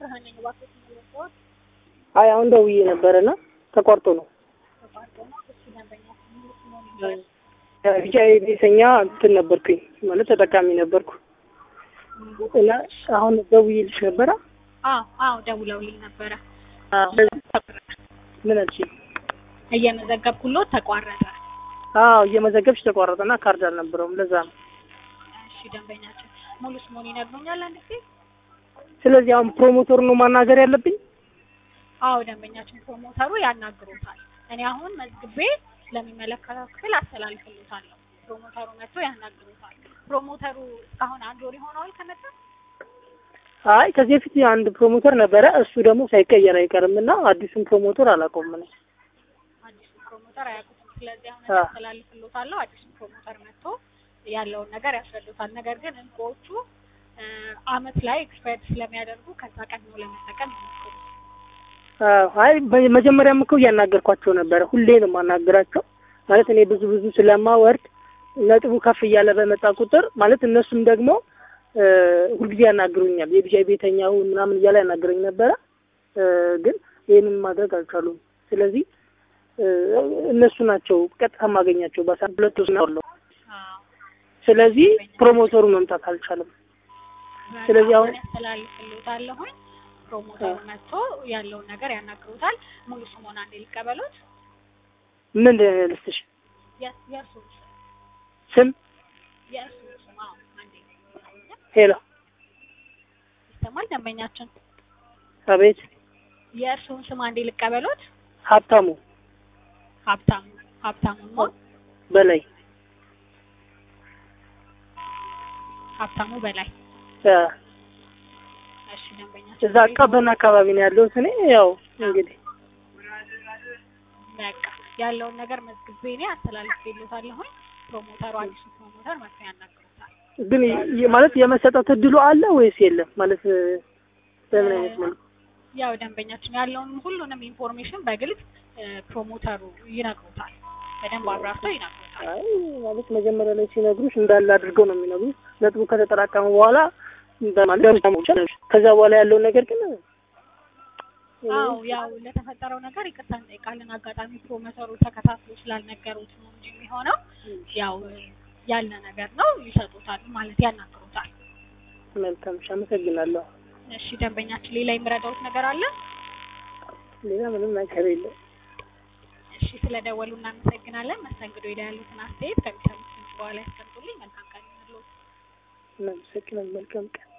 ብርሃን ነኝ። እባክዎት የሚለውን አይ አሁን ደውዬ ነበረና ተቋርጦ ነው። ተቋርጦ ነው። እሱ ደንበኛ ሙሉ ስሙን ይንገሩኝ። ቢጫ ቤተኛ እንትን ነበርኩኝ ማለት ተጠቃሚ ነበርኩ እና አሁን ደውዬልሽ ነበረ። አዎ አዎ ደውለውልኝ ነበረ። ምን አልሽኝ? እየመዘገብኩሎት ተቋረጠ። አዎ እየመዘገብሽ ተቋረጠና ካርድ አልነበረውም ለዛ ነው። እሺ ደንበኛችን ሙሉ ስሙን ይነግሩኛል አንድ ጊዜ? ስለዚህ አሁን ፕሮሞተሩ ነው ማናገር ያለብኝ። አዎ ደንበኛችን ፕሮሞተሩ ያናግሮታል። እኔ አሁን መዝግቤ ለሚመለከተው ክፍል አስተላልፍልታለሁ። ፕሮሞተሩ መጥቶ ያናግሮታል። ፕሮሞተሩ እስካሁን አንድ ወር ይሆነዋል ከመጣ? አይ ከዚህ በፊት አንድ ፕሮሞተር ነበረ። እሱ ደግሞ ሳይቀየር አይቀርም እና አዲሱን ፕሮሞተር አላውቀውም ነው። አዲሱ ፕሮሞተር አያውቁትም። ስለዚህ አሁን አዎ። አስተላልፍልዎታለሁ። አዲሱ ፕሮሞተር መጥቶ ያለውን ነገር ያስረዱታል። ነገር ግን እንቁዎቹ እ አመት ላይ ኤክስፓየርድ ስለሚያደርጉ ከዛ ቀድሞ ለመጠቀም ይሞክሩ። አዎ፣ አይ በ- መጀመሪያም እኮ እያናገርኳቸው ነበረ። ሁሌ ነው የማናገራቸው ማለት እኔ ብዙ ብዙ ስለማወርድ ነጥቡ ከፍ እያለ በመጣ ቁጥር ማለት እነሱም ደግሞ እ ሁልጊዜ ያናግሩኛል። የቢጃይ ቤተኛው ምናምን እያለ ያናግረኝ ነበረ እ ግን ይህንን ማድረግ አልቻሉም። ስለዚህ እ እነሱ ናቸው ቀጥታ ማገኛቸው በሳምንት ሁለት ውስጥ ነው ያለው። አዎ። ስለዚህ ፕሮሞተሩ መምጣት አልቻለም። ስለዚህ አሁን- ያስተላልፍልዎታለሁኝ። ፕሮሞተሩ መጥቶ ያለውን ነገር ያናግሩታል። ሙሉ ስሙን አንዴ ሊቀበሉት። ምን ልስጥሽ? የ- የእርስዎን ስም ስም የእርስዎን ስም አዎ፣ አንዴ ሄሎ፣ ይሰማል ደንበኛችን። አቤት፣ የእርስዎን ስም አንዴ ሊቀበሉት። ሀብታሙ ሀብታሙ ሀብታሙ ነው። በላይ ሀብታሙ በላይ እ እሺ ደንበኛችን እዛ ቀበና አካባቢ ነው ያለሁት እኔ ያው እንግዲህ በቃ ያለውን ነገር መዝግቤ እኔ አስተላልፌልዎታለሁኝ። ፕሮሞተሩ አዲሱ ፕሮሞተር መጥቶ ያናግሩታል። ግን ይ- ማለት የመሰጠት እድሉ አለ ወይስ የለም? ማለት እ በምን አይነት መልኩ? ያው ደንበኛችን ያለውን ሁሉንም ኢንፎርሜሽን በግልጽ እ ፕሮሞተሩ ይነግሩታል። በደንብ አብራርተው ይነግሩታል። አይ ማለት መጀመሪያ ላይ ሲነግሩሽ እንዳለ አድርገው ነው የሚነግሩሽ። ነጥቡ ከተጠራቀመ በኋላ በማለት ከዛ በኋላ ያለውን ነገር ግን አዎ ያው ለተፈጠረው ነገር ይቅርታ እንጠይቃለን። አጋጣሚ ፕሮሞተሩ ተከታትሎ ስላልነገሩት ነው እንጂ የሚሆነው ያው ያለ ነገር ነው። ይሰጡታል ማለት ያናግሩታል። መልካም እሺ፣ አመሰግናለሁ። እሺ ደንበኛችን ሌላ የሚረዳውት ነገር አለ? ሌላ ምንም ነገር የለም። እሺ ስለደወሉ እናመሰግናለን። መስተንግዶ ሄዳ ያሉትን አስተያየት ከሚሰሙት በኋላ ያስቀምጡልኝ። መልካም ቀን ይሁንልዎት። እናመሰግናለን። መልካም ቀን